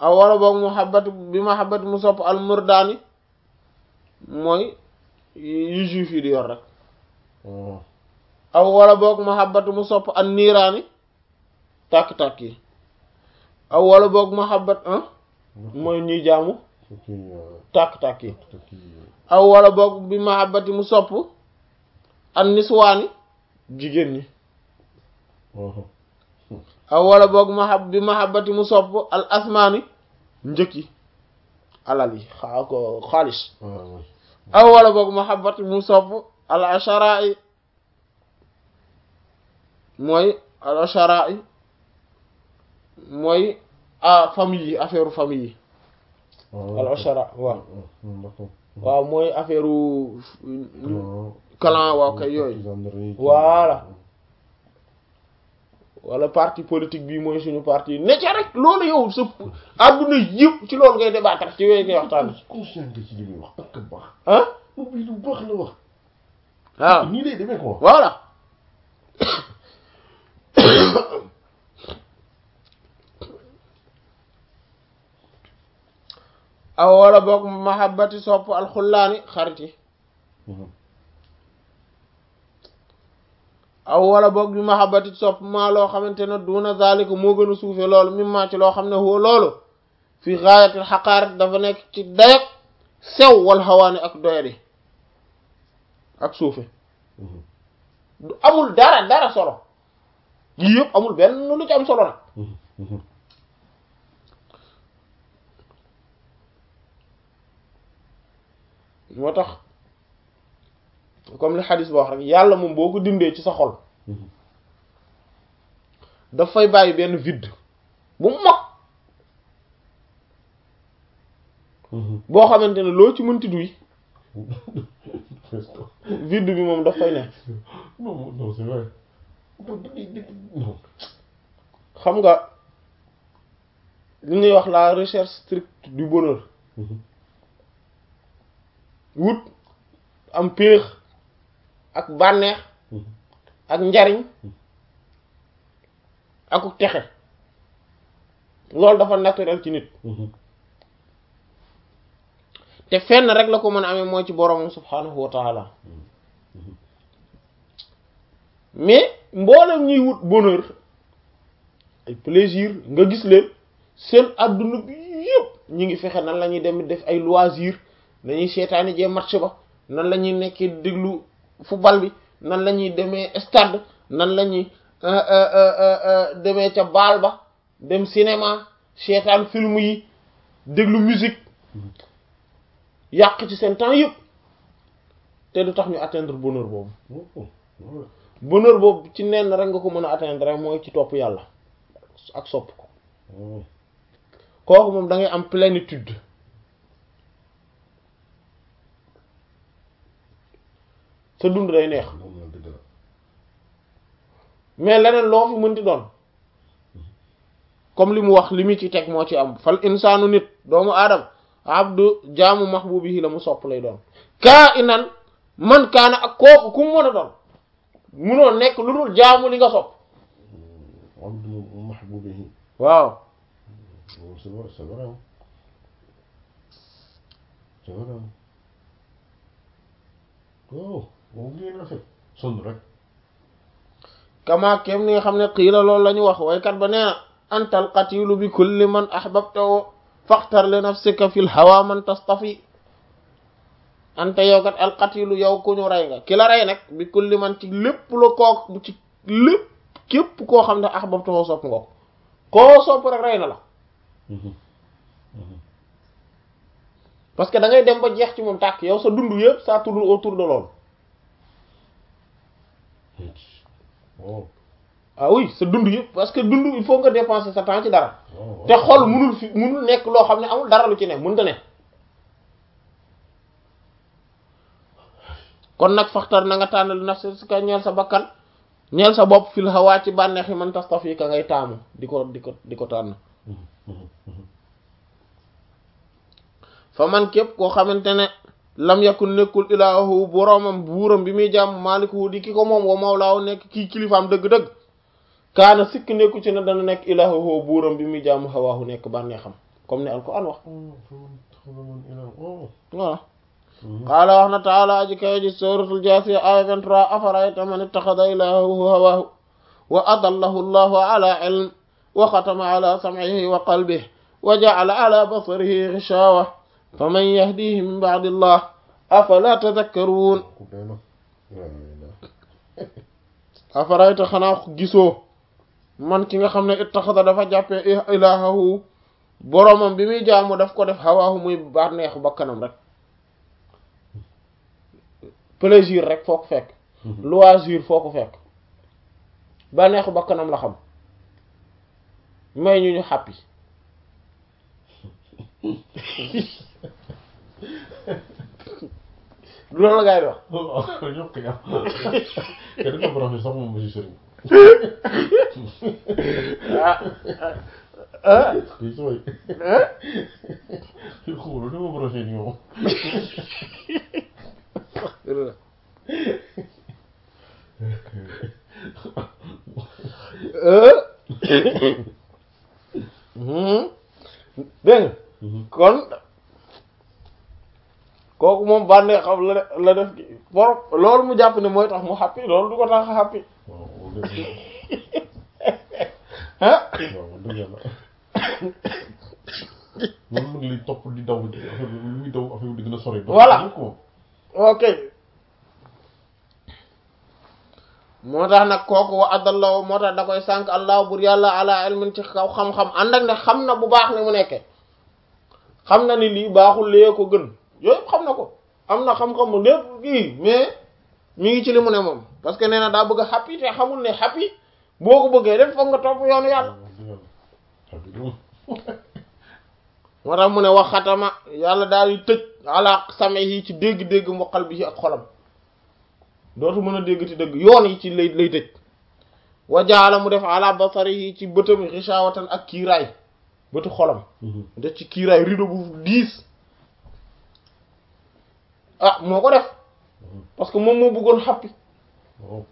aw wala boog muhabbat bi muhabbat mu sopp al murdaani mooy yu juif yi di yor rek aw wala boog muhabbat mu sopp an niiraani tàkk-tàkk yi aw wala boog muhabbat ah mooy ñuy jaamu tàkk-tàkk yi aw wala boog bi muhabbati mu sopp an niswaani jigéen ñi aw wala boog mahab bi mahabbati mu sopp al asmaani njëkk yi alal yi xaa ko xaalis aw wala boog mahabbati mu sopp al ashara'i mooy al ashara'i mooy a famille yi affaire famille yi al ashara waaw waaw mooy affaire clan waaw kay yooyu voilà wala parti politique bii mooy suñu parti ne ca rek loolu yow sa àdduna yëpp ci loolu ngay débattre ci yooyu ngay waxtaan conscient ci li muy wax ak baax ah moom bii lu baax la wax waaw nii lay demee quoi voilà aw wala boog mahabbati sopp alxullaani xarit yi aw wala boog bi mahabbati sopp maa loo xamante ne duna zalika moo gën a suufe loolu mim maa ci loo xam ne woo loolu fi gaayatil xaqaarat dafa nekk ci dayak sew wal xawaani ak doyadi ak suufe du amul dara dara solo yii yëpp amul benn lu ci am solo nag moo tax comme li xadis ba wax rek yàlla moom boo ko dindee ci sa xol dafay bàyyi benn vide bu mag boo xamante ne loo ci mënti duy vide bi moom daf fay ne non non c'est vrai non xam nga li ñuy wax la recherche stricte du bonheur wut am péex ak bànneex ak njariñ akuk texe loolu dafa naturel ci nit te fenn rek la ko mën a amee mooy ci boroomam subhaanahu wa taala mais mboolem ñuy wut bonheur ay plaisir nga gis leen seen adduna bi yëpp ñi ngi fexe nan la ñuy dem def ay loisir nañuy seetaani jee match ba nan la ñuy nekkee déglu football bi nan la ñuy demee stade nan la ñuy demee ca baal ba dem cinéma seetaan film yi déglu musique yàq ci seen temps yëpp te du tax ñu atteindre bonheur boobu bonheur boobu ci nenn rek nga ko mën a atteindre rek mooy ci topp yàlla ak sopp ko kooku moom da ngay am plénitude sa dund day neex mais leneen loo fi mënti doon comme li mu wax li mu ci teg moo ci am fal insaanu nit doomu aadama abdu jaamu mahbubihi la mu sopp lay doon kaa inan man kaana ak kooku ku mu mën a doon munoo nekk lu dul jaamu li nga sopp abdu mahbubihi waaw c'est vrai c'est vrai c'est vrai oh moom ngeen rafet sonn rek kama kem ni nga xam ne xiila loolu la ñu wax waykat ba nee na antal qatilu bi kulli man ahbabtahu faxtar li nafsika fil hawa man tastafi anta yow kat al qatilu yow ku ñu rey nga ki la rey nag bi kulli man ci lépp la koo ci lépp képp koo xam ne ahbabtahu sopp nga ko koo sopp rek rey na la parce que da ngay dem ba jeex ci moom tàkk yow sa dund yëpp ça tourne autour de loolu oh ah oui sa dund yëpp parce que dund il faut nga dépenser sa temps ci dara oh te xol munul fi munul nekk loo xam ne amul dara lu ci ne mënta ne kon nag faxtar na nga tànn li nafsi si ka ñeel sa bakkan ñeel sa bopp fil hawaa ci bànneex yi man tastafi ka ngay taamu di ko di ko di ko tànn fa man képp koo xamante ne lam yakun nekkul ilaahu boroomam buuram bi muy jàmm maalikuhu di ki ko moom wa mawlaahu nekk kii kilifaam dëgg-dëgg kaana sikk nekku ci ne dana nekk ilaahu buuram bi muy jàmm hawaahu nekk bànneexam comme ni alquran wax oh faman taxada man ilah oh voilà qaala wax na taala aji kawe ji suratul jaasiya aya 23 afarayta man ittaxada ilahahu hawaahu wa adallahu allahu ala ilm wa xatama ala sam'ihi wa qalbihi wa ja'ala ala basarihi ghishawa faman yahdihi min ba'di allah afala tadhakkarun ku dee na la ilaha afarayta xanaa gisoo man ki nga xam ne ittaxada dafa jàppee ilahahu boromam bi muy jaamu daf ko def hawaahu muy bànneexu bakkanam rek plaisir rek foo ko fekk loisir foo ko fekk bànneexu bakkanam la xam may ñu ñu happy loolu la ngay wax waaw yokk ya te dafa branché sax moom monsieur Serigne ah ah kii sooy ah xoolal dafa branché ni moom dégg nga kon kooku moom bànnee xam la la def borom loolu mu jàpp ne mooy tax mu happy loolu du ko tax a happy waaw moom dëgg ah waaw moom dëgg yàlla moom nag li topp di daw affaire bi lu muy daw affaire bi di gën a sori Voilà. ko ok moo tax nag kooku wa adallahu moo tax da koy sànq allah bur yàlla ala ilmin ci kaw xam-xam ànd ak ne xam na bu baax ne mu nekkee xam na ni lii baaxul lee ko gën yooyu yëpp xam na ko am na xam-xam mu lépp kii mais mi ngi ci li mu ne moom parce que nee na daa bëgg a happy te xamul ne happy boo ko bëggee def foog nga topp yoonu yàlla wax dëgg yàlla xam nga moom moo tax mu ne wax xatama yàlla daal di tëj ala same yi ci dégg-dégg mu xal bi ak xolam dootu mën a dégg ti dëgg yoon yi ci lay lay tëj wa jaala mu def ala basari yi ci bëtam xishawatan ak kiiraay bëtu xolam def ci kiiraay rido bu diis ah moo ko def parce que moom moo bëggoon xappi waaw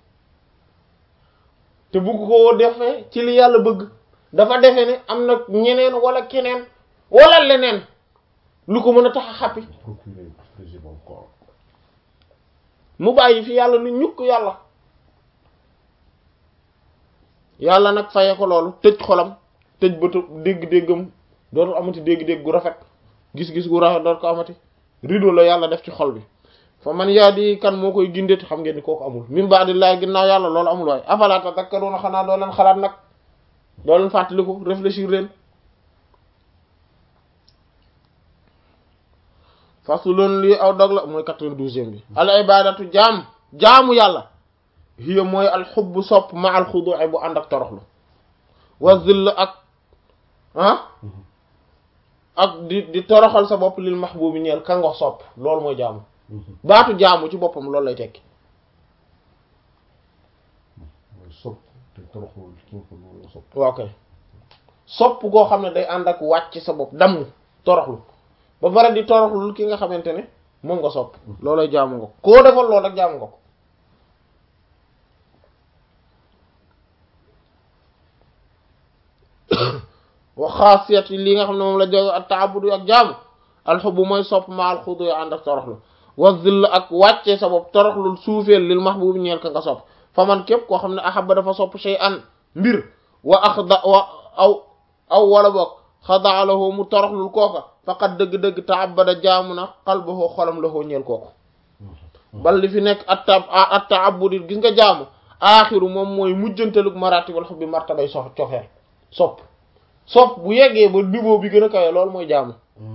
te bëgg ko defee ci li yàlla bëgg dafa defe ne am na ñeneen wala keneen wala leneen lu ko mën a tax a xappi procurer plaisir moom quoi mu bàyyi fi yàlla ni ñukk yàlla yàlla nag faye ko loolu tëj xolam tëj bëtu dégg-déggam dootul amati dégg-dégg gu rafet gis-gis gu rafet dootu ko amati rido la yàlla def ci xol bi fa man yaa di kan moo koy gindeeti xam ngeen ni kooku amul min ba'dillahi ginnaaw yàlla loolu amul waaye afala tadhakkaruna xanaa doo leen xalaat nag doo leen fàttaliku réfléchir leen fasulun lii aw dog la mooy quatre-vingt-douzième bi al ibadatu jaam jaamu yàlla hiya mooy al xubbu sopp ma al xudu'i bu ànd ak toroxlu wa zill ak ah ak di di toroxal sa bopp lil mahbubi ñeel ka nga sopp loolu mooy jaamu baatu jaamu ci boppam loolu lay tekki mooy sopp te toroxul ki nga ko loolu la sopp waaw kay sopp goo xam ne day ànd ak wàcc sa bopp damm toroxlu ba pare di toroxlu ki nga xamante ne moom nga sopp loolay jaamu nga ko koo defal loolu rek jaamu nga ko wa xaasiyat yi li nga xam ne moom la jóge ak taabudu ak jaamu alxubu mooy sopp ma alxudu yo ànd ak toroxlu wa zill ak wàccee sa bopp toroxlul suufeel lil mahbub ñeel ka nga sopp fa man képp koo xam ne ahaba dafa sopp shay an mbir wa axda wa aw aw wala boog xadaa lahu mu toroxlul kooka faqat dëgg-dëgg taabada jaamu na qalbahu xolam lahu ñeel kooku bal li fi nekk at tab at taabudi gis nga jaamu aaxiru moom mooy mujjantalug maratibal xubbi martabay sox cofeel sopp sopp bu yeggee ba niveau bi gën a kawe loolu mooy jaamu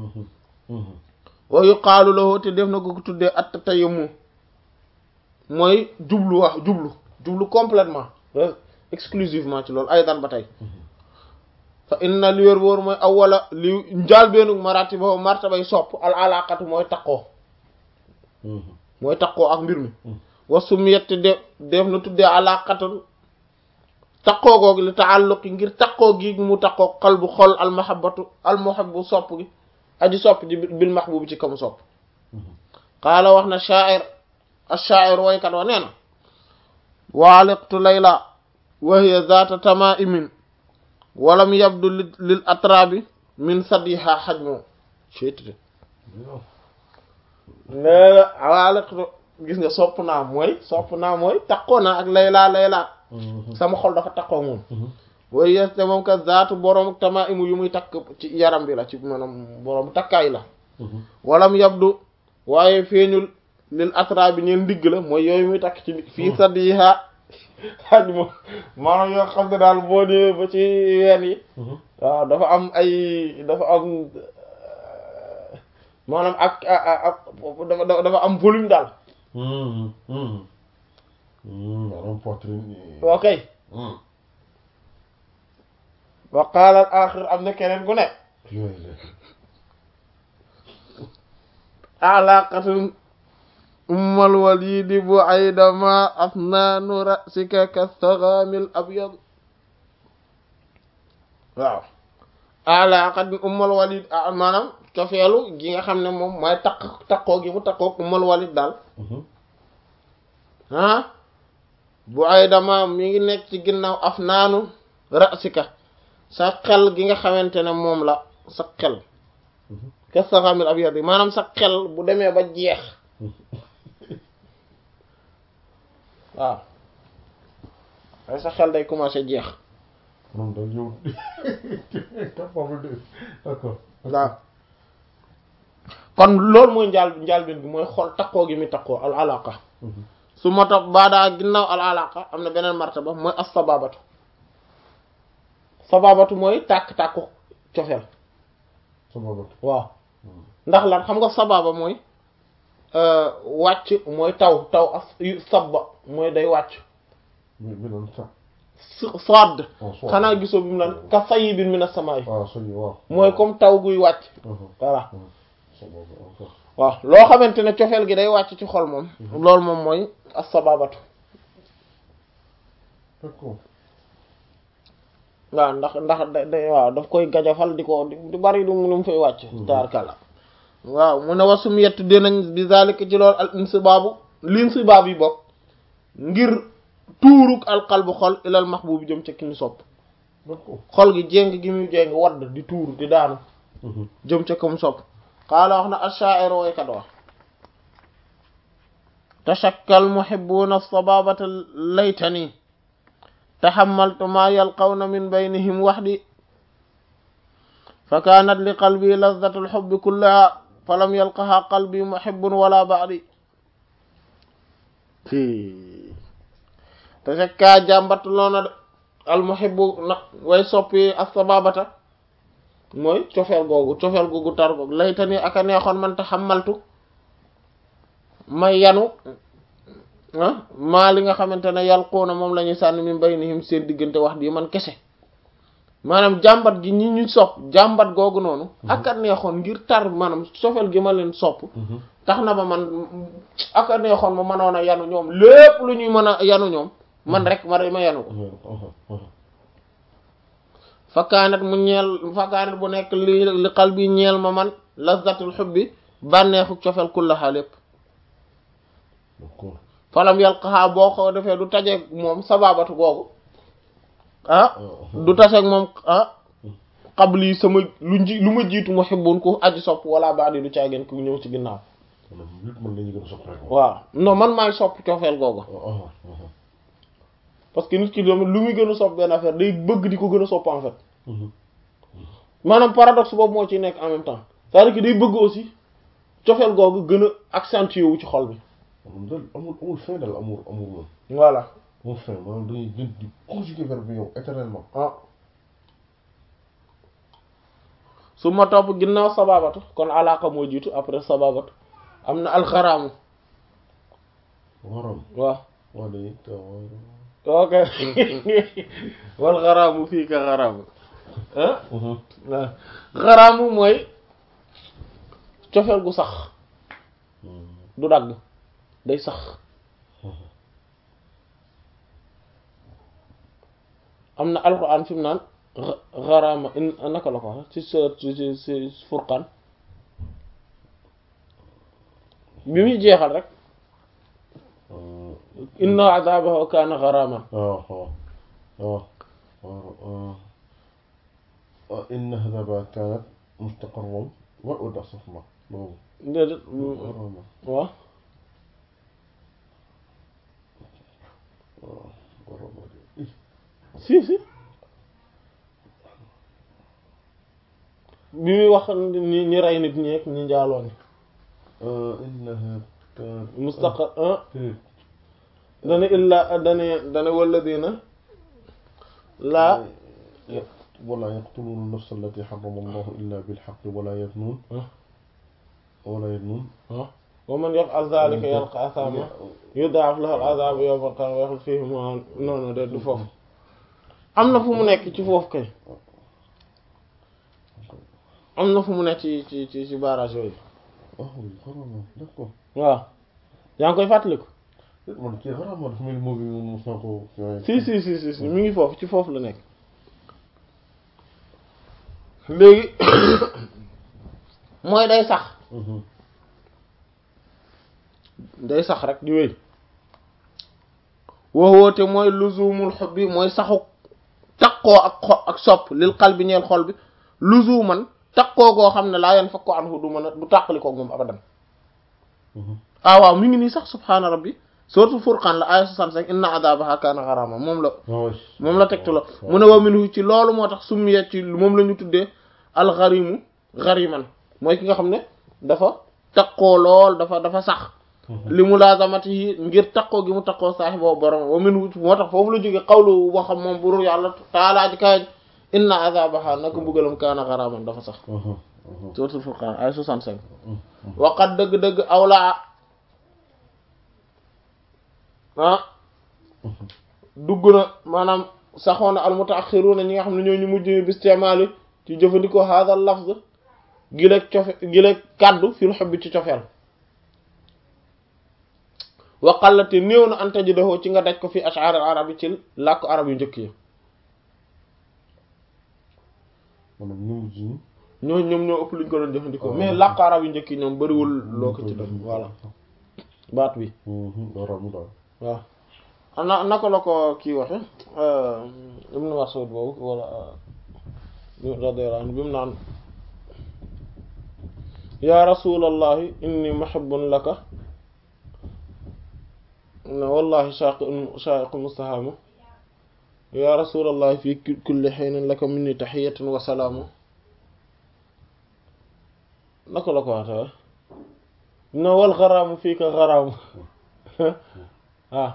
wa yuqaalu lahu te def na ko tuddee at tayammu mooy jublu wax jublu jublu complètement exclusivement ci loolu ay daan ba tey fa inna li wér wóor mooy awwala li njaal beenug maratiba martabay sopp al alaqatu mooy taqoo mooy taqoo ak mbir mi wa sumiyat de def na tuddee alaqatu taqoo googu li taalluqi ngir taqoo gi mu taqoo qalbu xol al mahabbatu al muhabbu sopp gi aji sopp ji bil mahbubi ci kamu sopp qaala wax na sha'ir ash-sha'ir waykat wa nee na waaliqtu layla wa hiya zaata tamaimin walam yabdu lil atrabi min saddiha xaj moom cetté léegi awaalaqtu gis nga sopp naa mooy sopp naa mooy takkoo naa ak laylaa laylaa sama xol dafa takkoo moom way yes te moom ka zaatu boroom tama imu yu muy takk ci yaram bi la ci maanaam boroom takkaay la walam yabdu waaye feeñul lil atra bi ñeen ndigg la mooy yooyu muy takk ci fii saddiha xaj moom maanaam yoo xam ne daal boo ñëwee ba ci ween yi waaw dafa am ay dafa am maanaam ak ak dafa dafa am volume daal maanaam poitrine ok wa qaala al axir am na keneen ku ne alaqatun ummal walidi bu aydama asnaanu rasika kastagamil abyad waaw alaqatun ummal walid maanaam cofeelu gi nga xam ne moom mooy takk takkoo gi mu takkoo ummal walid daal ah bu aydama mi ngi nekk ci ginnaaw afnaanu rasika sa xel gi nga xamante ne moom la sa xel kastagamil abyad maanaam sa xel bu demee ba jeex waaw waaye sa xel day commencé jeex moom daal yow capable de d'accord waaw kon loolu mooy njaal njaalbeen bi mooy xol takkoo gi mi takkoo al alaqa su ma topp baadaa ginnaaw al alaqa am na beneen martaba mooy as sababatu sababatu mooy tàkk-tàkku cofeel sababatu waaw ndax lan xam nga sababa mooy wàcc mooy taw taw as sabba mooy day wàcc bi bi doon sax sodd oh soit xanaa gisoo bi mu naan ka sayyibin mina samaa'i waaw sëñ bi waaw mooy comme taw guy wàcc voilà sababa encore waaw loo xamante ne cofeel gi day wàcc ci xol moom loolu moom mooy as-sababatu d'accord waaw ndax ndax da da waaw daf koy gajafal di ko di bari lu mu lu mu fay wàcc taarkala waaw mu ne wasum yett dinañ bi zalika ci loolu al insibaabu l'insibaab yi bokk ngir tuuruk alqalbu xol ilal mahbub jëm ca ki ñu sopp d'accord xol gi jéng gi muy jéng wadd di tuur di daanu jëm ca kam sopp qaala wax na ash-sha'ir waykat wax tashakkal muhibbuna sababata laytani tahammaltu ma yalqawna min baynihim wahdi fa kanat li qalbi lazzatu al-hubbi kullaha falam yalqaha qalbi muhibbun wala ba'di tashakka jàmbat loona de al muhibbu na way soppi as-sababata mooy cofeel googu cofeel googu tar googu laytani aka neexoon man taxammaltu may yanu ah maa li nga xamante ne yalquuna moom la ñuy sànni min baynihim seen diggante wax di man kese maanaam jàmbat gi ñi ñu sopp jàmbat googu noonu aka neexoon ngir tar maanaam cofeel gi ma leen sopp tax na ba man aka neexoon ma mënoon a yanu ñoom lépp lu ñuy mën a yanu ñoom man rek ma ma yanu ko fakkaanat mu ñeel fakkaanat bu nekk li li xal bi ñeel ma man lazzatul xubbi bànneexu cofeel kullaha lépp d'accord falam yalqaha boo ko defee du tajeeg moom sababatu googu ah du taseeg moom ah qabli sama lu nji lu ma jiitu muhibbun ku aji sopp wala baadi du caageen ku ñëw ci ginnaaw maanaam nit mën nañu gën a sopp rek waaw non man maay sopp cofeel googu parce que nit ki doom lu muy gën a sopp benn affaire day bëgg di ko gën a sopp en fait maanaam paradoxe boobu moo ci nekk en même temps c'est-à-dire que day bëgg aussi cofeel googu gën a accentué wu ci xol bi amul dal amul amul fin dal amul amul moom voilà amul fin maanaam dañuy gën di conjuguer verbe bi yow éternellement ah su ma topp ginnaaw sababatu kon alaaka moo jiitu après sababatu am na alxaraamu waram waaw waa day taw ok wal xaraamu fii ka xaraamu ah waaw xaraamu mooy cofeel gu sax du dagg day sax am na alxuraan fi mu naan xaraama in naka la ko wax ci sa ci ci ci furqaan bi muy jeexal rek inna azabahu kaana xaraaman waaw waaw waaw waaw إن هذا كانت مستقرا وأدى صفما بابا déedéet غرامة waaw غرامة إيه si si bi muy wax ñi ñi rey nit ñi ak ñi njaaloo ni آه إنها كانت mustaqar ah إيه dana illa dana dana walladina laa ولا يقتلون النفس التي حرم الله إلا بالحق ولا يزنون ah ولا يزنون ah wa man yaf'al dhalika yalqa athama yudha'af lahu al-'adhabu yawma al-qiyamati wa yakhlud fihi muhanan non non de du foofu am na fu mu nekk ci foofu kay am na fu mu nekk ci ci ci ci barrage yooyu ah oui غرامة d'accord waaw yaa ngi koy fàttaliku man kii غرامة dafa mel ni moo bi moom mos naa ko si si si si si mi ngi foofu ci foofu la nekk léegi mooy day sax day sax rek di wéy wowoote mooy luzumul hubbi mooy saxu taqoo ak xo ak sopp lil qalbi ñeel xol bi luzuman taqoo goo xam ne laa yan fakko anhu du mën a du tàqali koog moom abadan ah waaw mi ngi nii sax subhaana rabbi surtout furqan la aya 65 inna adabaha kaana gharama moom la moom la tegtaloo mu ne wa minhu ci loolu moo tax summiya ci moom la ñu tuddee alxarimu xariman mooy ki nga xam ne dafa taqoo lool dafa dafa sax li mulazamati yi ngir taqoo gi mu taqoo saaxi boobu borom wa minhu moo tax foofu la jóge xawlu waxam moom buru yàlla taalaa ji kaay inna azabaha naka mbugalam kaana xaraman dafa sax suratul furqan ay 65 waqat dëgg-dëgg awlaa ah dugg na maanaam saxoon na almutaaxiruna ñi nga xam ne ñoo ñu mujj bistimaali ci jëfandikoo hadha lafz gileeg cofe gileeg kàddu fil hubbi ci cofeel waqallate néew na anta ji doxoo ci nga daj ko fi ash'ar al arab yi ci làkku arab yu njëkk yi maanaam ñoom ji ñoo ñoom ñoo ëpp luñ ko doon jëfandikoo mais làkku arab yu njëkk yi ñoom bariwul loo ko ci doon voilà baat bi garamu daal waaw na naka la ko kii waxe Ibn Mas'ud boobu wala radiyallahu anhu bi mu naan ya rasulallahi inni muhibbun laka ne wallahi shaqi shaqiqu mustahamu ya rasulallahi fi kulli hinin laka minni tahiyatun wa salaamu naka la ko waxe ne wal gharaamu fiika gharaamu waaw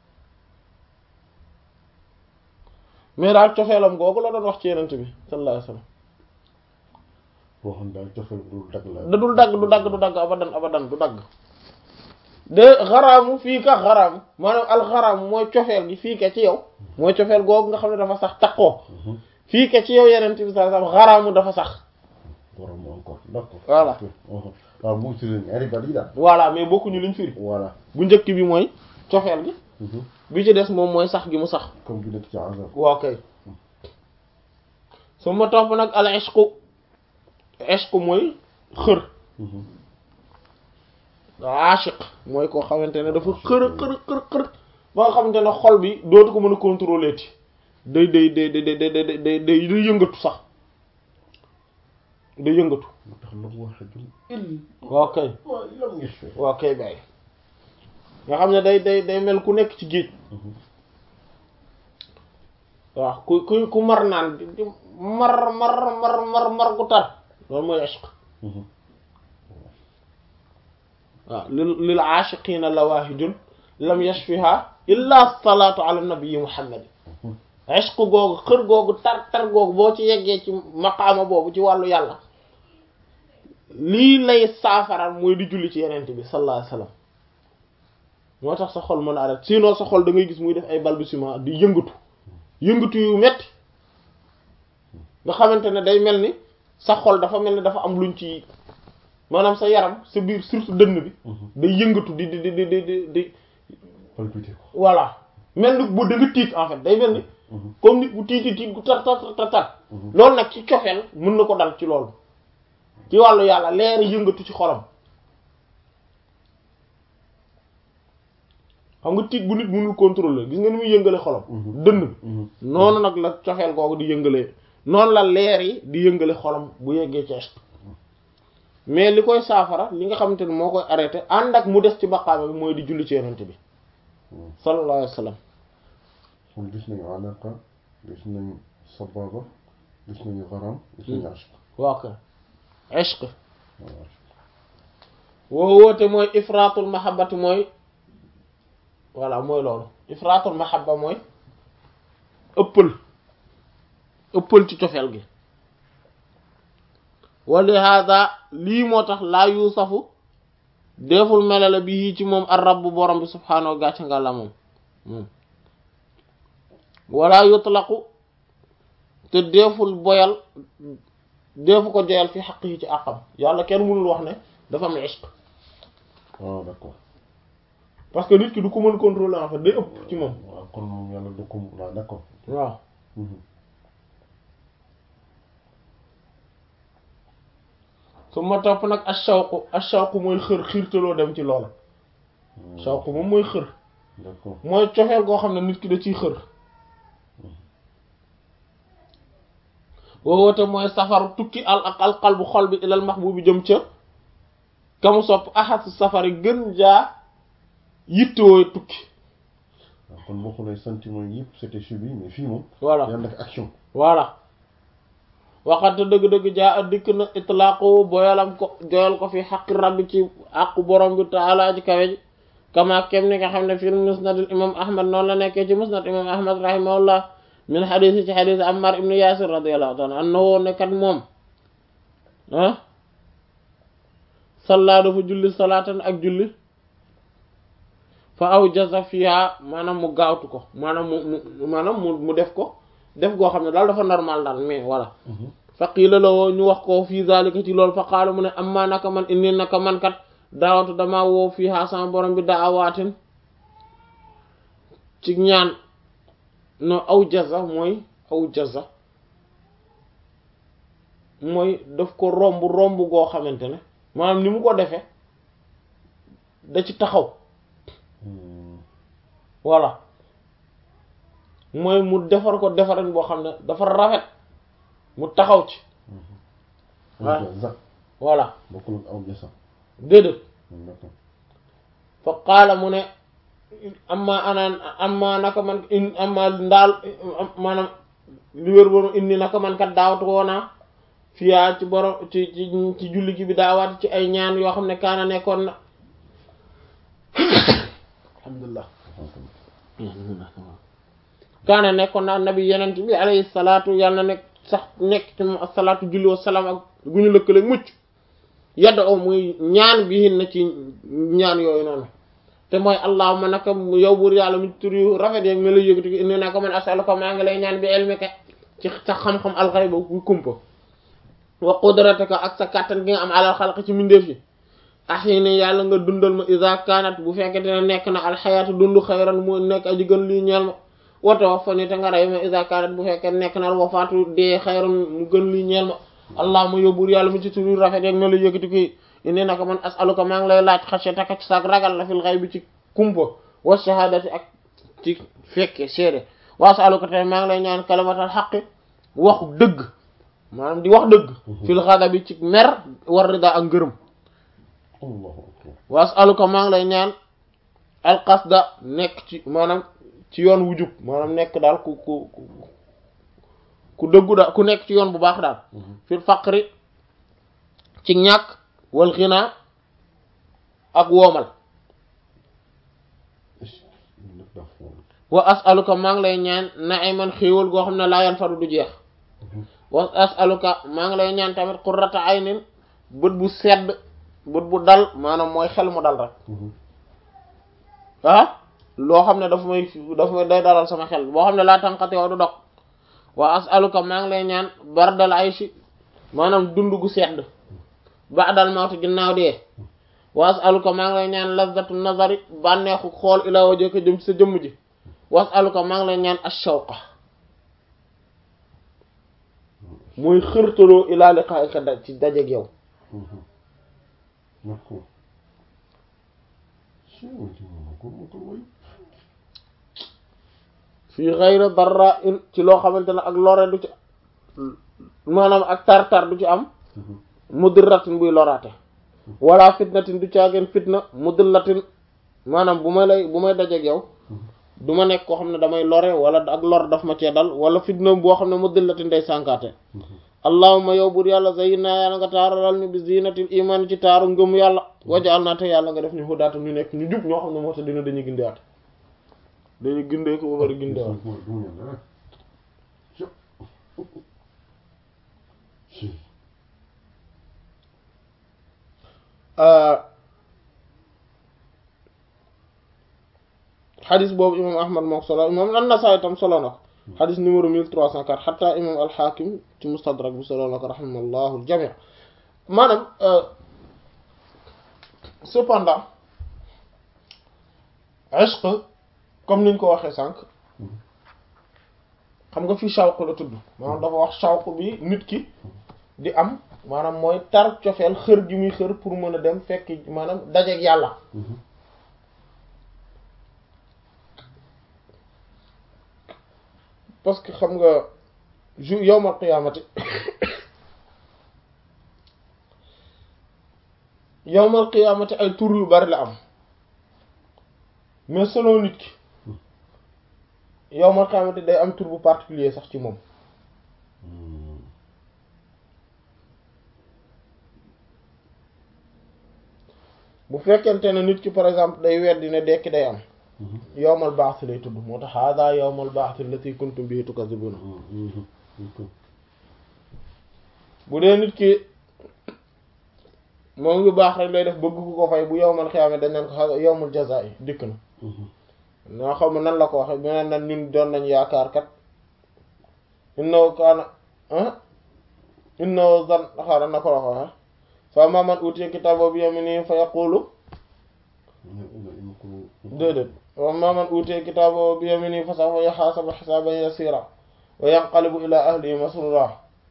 mais daal cofeelam googu la doon wax ci yenent bi sallallahu alayhi wasallam boo xam daal cofeel du dagg la da dul dagg du dagg du dagg abadan abadan du dagg de xaraamu fii ka xaraamu maanaam alxaraamu mooy cofeel gi fii ka ci yow mooy cofeel googu nga xam ne dafa sax takkoo fii ka ci yow yenent bi sallallahu alayhi wasallam xaraamu dafa sax garamu encore d'accord Voilà. waaw mu ci ñaari baat yi daal voilà mais bokkuñu liñ firi voilà bu njëkk bi mooy cofeel gi bi ci des moom mooy sax gi mu sax comme bi nekk ci azab waaw kay su ma topp nag al ishqu ishqu mooy xër aashiq mooy koo xamante ne dafa xër xër xër xër ba nga xamante ne xol bi dootu ko mën a contrôler ti day day day day day day day day day yëngatu sax day yëngatu moo tax la mu wax jum il waaw kay waaw lam ngi fi waaw kay bàyyi nga xam ne day day day mel ku nekk ci géej waaw ku ku ku mar naan di di mar mar mar mar mar gu tar loolu mooy ishq waaw lil lil aashiqiina lawaahijun lam yashfiha illa salaatu ala nabii muhammad ishq googu xër googu tar tar googu boo ci yeggee ci maqaama boobu ci wàllu yàlla lii lay saafara mooy di julli ci yenente bi sallallahu alayhi wasallam moo tax sa xol mën a arrêté sinon sa xol da ngay gis muy def ay balbutiements di yëngatu yëngatu yu metti nga xamante ne day mel ni sa xol dafa mel ni dafa am luñ ci maanaam sa yaram sa biir surtout dënn bi day yëngatu di di di di di di di palpité ko voilà mel ni bu da nga tiit en fait day mel ni comme nit bu tiiti tiit gu tar tar tar tar loolu nag ci cofeel mën na ko dal ci loolu ci wàllu yàlla leer yëngatu ci xolam xam nga tiit bu nit mënul contrôler gis nga ni muy yëngale xolam dënn bi noonu nag la cofeel googu di yëngale noonu la leer yi di yëngale xolam bu yeggee ci ishq mais li koy saafara li nga xamante ne moo koy arrêté ànd ak mu des ci maqaama bi mooy di julli ci yonent bi sallallahu alayhi wa sallam kon gis nañu alaqa gis nañu sababa gis nañu garam gis nañu ashq waaw kay ishq woo woote mooy ifraatul mahabbati mooy voilà mooy loolu ifraatul mahabba mooy ëppal ëppal ci cofeel gi wali hada lii moo tax laa yuusafu deful melale bi yii ci moom ar rabbu borom bi subhaanahu gàcce nga la moom moom wala yutlaqu te deful boyal defu ko joyal fi xaq yi ci àqam yàlla kenn mënul wax ne dafa am ishq waaw d'accord parce que nit ki du ko mën contrôler en fait day ëpp ci moom waaw kon moom yàlla du ko waaw d'accord waaw su ma topp nag ashawqu ashawqu mooy xër xiirtaloo dem ci loola shawqu moom mooy xër d'accord mooy cofeel goo xam ne nit ki da ciy xër woowoote mooy safaru tukki al ak alqal bu xol bi ilal mahbubi jëm ca kamu sopp axas safari gën jaa yittewoo tukki waaw kon boo xoolee sentiment yëpp c'était subi mais fii moom voilà yàlla def action voilà waxante dëgg-dëgg jaa a dikk na itlaaqu boyalam ko joyal ko fi xaqi rabbi ci àqu borom bi taala ji kawe ji kama kem ni nga xam ne fi musnadil imam ahmad noonu la nekkee ci musnad imam ahmad rahimahullah min xadis ci xadis ammar ibnu yasir radiallahu taala annahu nekkat moom ah salla dafa julli salaatan ak julli fa aw jaza fiha maanaam mu gaawtu ko maanaam mu mu maanaam mu mu def ko def goo xam ne daal dafa normal daal mais voilà fa qiila la woo ñu wax ko fii zalika ci loolu fa qaala mu ne amma naka man inni naka man kat daawatu damaa woo fiha sama borom bi daawaatin ci ñaan no aw jaza mooy aw jaza mooy daf ko romb romb goo xamante ne maanaam ni mu ko defee da ci taxaw voilà mooy mu defar ko defarin boo xam ne dafa rafet mu taxaw ci waaw za voilà bokkul ak aw jasa déedéet d'accord fa qaala mu ne amma anaan amma naka man in amma ndaal maanaam li wér boonu indi naka man kat daawatu woonaa fiyaa ci borom ci ci ci julli gi bi daawaat ci ay ñaan yoo xam ne kaana nekkoon na alhamdulillah kaana nekkoon na nabi yenent bi alayhi salaatu yàlla na nekk sax nekk ci moom asalaatu julli wa salaam ak gu ñu lëkkale mucc yadda o muy ñaan bi hin na ci ñaan yooyu noonu te mooy allahumma naka yow buur yàlla mu tur yu rafet yeeg me la yëgati ko indi naka man asaluka maa ngi lay ñaan bi ilmika ci sa xam-xam alxayba bu kumpa wa qudratika ak sa kàttan gi nga am alal xalq ci mindeef yi axini yàlla nga dundal ma iza kanat bu fekkente ne nekk na alxayaatu dund xayran mu nekk aji gën lii ñeel ma wa tawaffani te nga rey ma iza kanat bu fekkee nekk na wafaatu dee xayran mu gën lii ñeel ma allahumma yow buur yàlla mu ci tur yu rafet yeeg me la yëgati ko indi naka man asaluka maa ngi lay laaj xashyataka ci saak ragal la fil ghaybi ci kumpa wa shahadati ak ci fekke seede wa asaluka te maa ngi lay ñaan kalimatal xaqi waxu dëgg maanaam di wax dëgg fil ghadabi ci mer war rida ak ngërëm allahu akbar wa asaluka maa ngi lay ñaan alqasda nekk ci maanaam ci yoon wu jub maanaam nekk daal ku ku ku ku dëggu daal ku nekk ci yoon bu baax daal fil faqri ci ñàkk wal xinaa ak woomal nag daa fool wa asaluka maa ngi lay ñaan na'iman xéewal goo xam ne laa yan fadu du jeex wa asaluka maa ngi lay ñaan tamit qurrata aynin bët bu sedd bët bu dal maanaam mooy xel mu dal rek ah loo xam ne dafa may dafa may day dalal sama xel boo xam ne laa tànqate wa du dog wa asaluka maa ngi lay ñaan bardal ayshi maanaam dund gu sedd ba'dal mawti ginnaaw dee wa asaluka maa ngi lay ñaan lazzatu nazari bànneexu xool ilaa wajhika jëm ci sa jëmm ji wa asaluka maa ngi lay ñaan ash-shawqa muy xërtaloo ilaa liqaa'ika da ci dajeeg yow d'accord si way ci moom ko mo ko way fii ghayri darra in ci loo xamante ne ak lore du ci maanaam ak tar-tar du ci am mudirratin buy loraate wala fitnatin du caageen fitna mudillatin maanaam bu may lay bu may dajeeg yow du ma nekk koo xam ne damay lore wala ak lor daf ma cee dal wala fitna boo xam ne mudillatin day sànkaate allahumma yow bur yàlla zayyinna yàlla nga taaralal ñu bi zinatil iman ci taaru ngëm yàlla wajaal naa te yàlla nga def ñu hudaata ñu nekk ñu jub ñoo xam ne moo tax dina dañuy gindewaat dañuy gindee ko ba bari gindewaat xadis boobu imam ahmad moo ko solo imam an-Nasaa'i tam solo na ko xadis numéro 1304 xataa imam al-Hakim ci mustadrak bi solo na ko rahimallahu al-jami' maanaam cependant ishq comme niñ ko waxee sànq xam nga fii shawq la tudd maanaam dafa wax shawq bi nit ki di am maanaam mooy tar cofeel xër gi muy xër pour mën a dem fekk maanaam dajeeg yàlla parce que xam nga jour yawmal qiyaamati yawmal qiyaamati ay tur yu bari la am mais selon nit ki yawmal qiyaamati day am tur bu particulier sax ci moom bu fekkente ne nit ki par exemple day weddi ne dekki day am yawmal baax lay tudd moo tax hada yawmal baax allati kuntum bihi tukazibuna bu dee nit ki moom ngi baax rek lay def bëgg ku ko fay bu yawmal xiyaama dañ naan ko hada yawmul jazaa yi dikk na noo xam ne nan la ko waxe beneen nan ñun doon nañ yaakaar kat innahu kaana innahu zan xaaral na ko la ko waxe fa ammaa man uutiya kitaabahu bi yaminihi fa yaqulu déedéet wa ammaa man uutiya kitaabahu bi yaminihi fa sawfa yuhaasabu hisaaban yasiira wa yanqalibu ilaa ahlihi masruuraa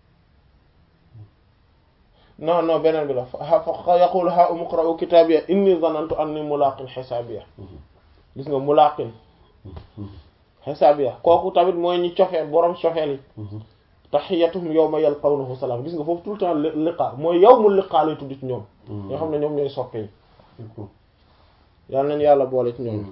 non non beneen bi la fa yaqulu haa'umu iqra'uu kitaabiya innii zanantu annii mulaaqin hisaabiya gis nga mulaaqin hisaabiya kooku tamit mooy ñi cofeel boroom cofeel yi tahiyyatuhum yawma yalqawnahu salaam gis nga foofu tout le temps liqaa mooy yawmul liqaa lay tudd ci ñoom. ñoo xam ne ñoom ñooy soppe yi. yal nañu yàlla boole ci ñoom.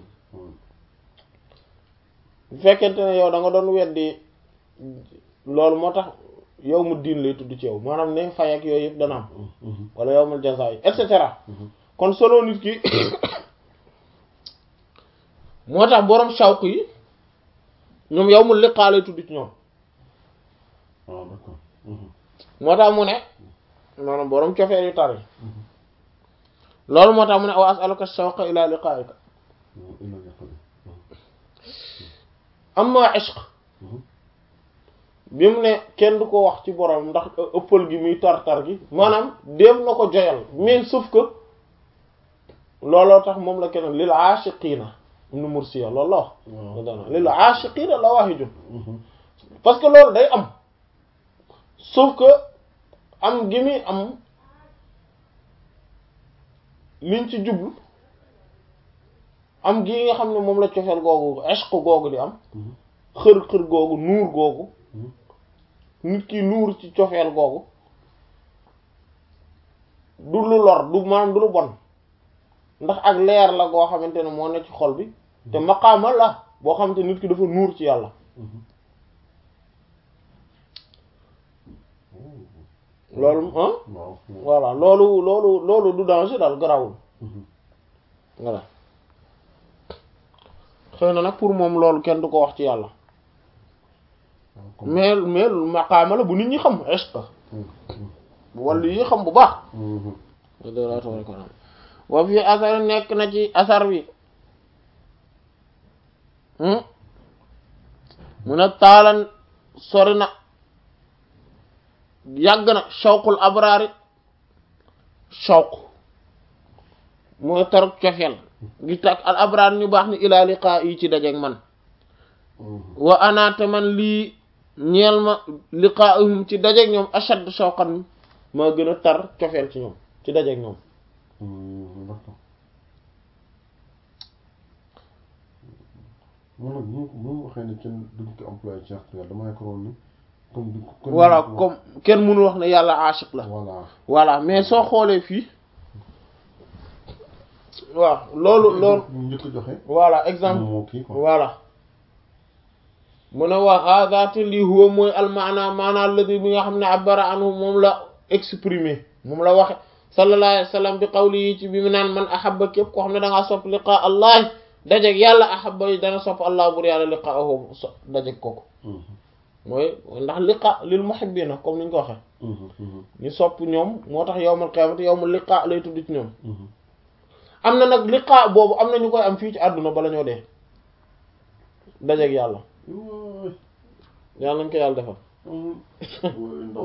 bu fekkente ne yow da nga doon weddi loolu moo tax yawmu diin lay tudd ci yow maanaam ne fay ak yooyu yëpp dana am. wala yawmul jazaa yi et cetera. kon solo nit ki moo tax borom shawq yi ñoom yawmul liqaa lay tudd ci ñoom. moo tax mu ne maanaam borom cofeel yu tar yi loolu moo tax mu ne aw as'aluka shawqa ila liqa'ika amma ishq bi mu ne kenn du ko wax ci borom ndax ëppal gi muy tar-tar gi maanaam dem na ko joyal mais sauf que looloo tax moom la kenn lil aashiqiina ibn Mursiya loolu la wax dana lil aashiqiina la waahidun parce que loolu day am sauf que am gi muy am liñ ci jublu am gi nga xam ne moom la cofeel googu ishq googu di am xër-xër googu nuur googu nit ki nuur ci cofeel googu du lu lor du maanaam du lu bon ndax ak leer la goo xamante ne moo ne ci xol bi te maqaama la boo xamante nit ki dafa nuur ci yàlla loolu ah voilà loolu loolu loolu du danger daal garawul voilà xëy na nag pour moom loolu kenn du ko wax ci yàlla mais mais maqaama la bu nit ñi xam est-ce que bu wàllu yi xam bu baax wa fi asar nekk na ci asar bi mu ne taalan sori na yàgg na shawqul abraari shawq mooy taruk cofeel gi tak al abraar ñu baax ni ilaa liqaa yi ci dajeeg man wa anaate man lii ñeel ma liqaa'uhum ci dajeeg ñoom ashad shawqan maa gën a tar cofeel ci ñoom ci dajeeg ñoom moom nag bu mu waxee ne kenn duñ ko employé ci yàlla dama yaakaaroon ni comme du comme voilà comme kenn mënu wax ne yàlla aashiq la voilà voilà mais soo xoolee fii waaw loolu loolu ñu njëkk a joxe voilà exemple moo kii quoi voilà mu ne waa haadaate lii huwa mooy almaana maana alladi bi nga xam ne abara anhu moom la exprimer moom la waxe sallallahu alayhi wa sallam bi qawli yi ci bi mu naan man ahabba képp koo xam ne da ngaa sopp liqaa allah dajeg yàlla ahabba yi dana sopp allah bur yàlla liqaahu so dajeg kooku mooy ndax liqa lil muhibbina comme ni ñu ko waxe ñu sopp ñoom moo tax yowmal qiyaamati yowmal liqa lay tudd ci ñoom am na nag liqa boobu am na ñu koy am fii ci àdduna bala ñoo dee dajeeg yàlla waay yàlla nañ ko yàlla defal amul waay ndox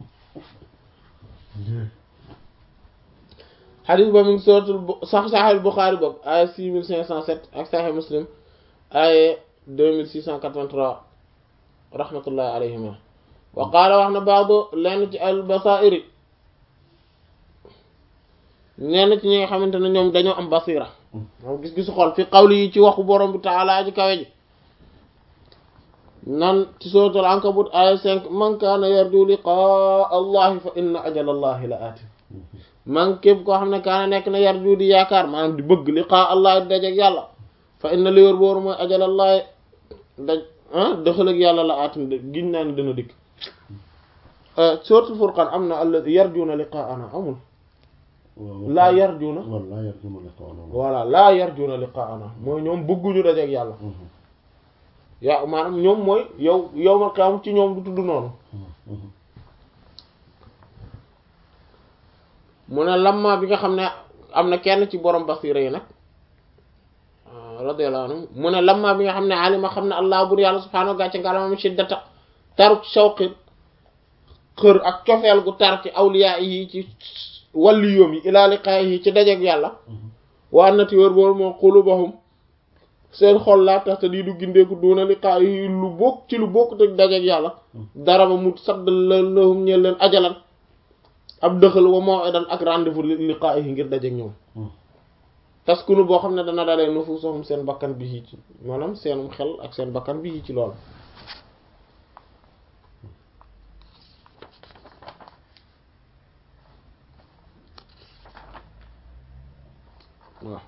xadis ba mi ngi sootul sax saxel Buxaari boog ay six mille cinq cent sept ak saxel Muslim ay deux mille six cent quatre-vingt-trois rahmatullahi alayhima wa qaala wax na baadu lenn ci al basairi ñenn ci ñi nga xamante ne ñoom dañoo am basira moom gis-gisu xol fi qawli yi ci waxu borom bi taala ji kawe ji nan ci suratul ankabut aya cinq man kaana yarju liqaa allahi fa inna ajal allahi la aati man képp koo xam ne kaana nekk na yarju di yaakaar maanaam di bëgg liqaa allahi di dajeg yàlla fa inna li wér booru mooy ajal allahi daj ah dëxalag yàlla la aatin giñ naa ne dana dikk suratul furqan am na alla yarjuuna liqaana amul laa yarjuuna wala laa yarjuuna liqaa'ana voilà laa yarjuuna liqaana mooy ñoom bëgguñu dajeg yàlla yaa maanaam ñoom mooy yow yow ma xam ci ñoom du tudd noonu mu ne lamma bi nga xam ne am na kenn ci borom basira yi nag radiyallahu anhu mu ne lamma bi nga xam ne alima xam ne allah bur yàlla subhaanahu gàcce ngalamam shiddata taruk shawqi xër ak cofeel gu tar ci awliya yi ci wàlli yoom yi ilaa liqaa'i yi ci dajeeg yàlla waa nati wër boolu moo qulubahum seen xol laa tax te di du gindeeku duuna liqaa'i yi lu bokk ci lu bokk te dajeeg yàlla dara ba mu sadd la lahum ñeel leen ajalan ab dëxal wa maw'idan ak rendez-vous liqaa'i yi ngir dajeeg ñoom taskunu boo xam ne dana dalee nufusuhum seen bakkan bi ci maanaam seenum xel ak seen bakkan bi ci lool waaw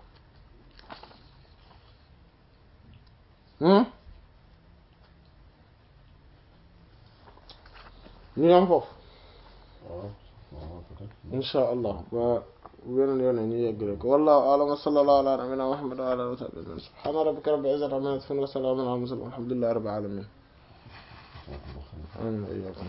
ñu am foofu waaw waaw peut-être insha allah ba beneen yoon ñu yeggale ko wallahu a'lam wa sallallahu ala nabiyyina muhammad wa ala alihi wa sahbihi subhana rabbika rabbil izzati amma yasifun wa salamun ala al mursalin walhamdulillahi rabbil alamin amin wa iyyakum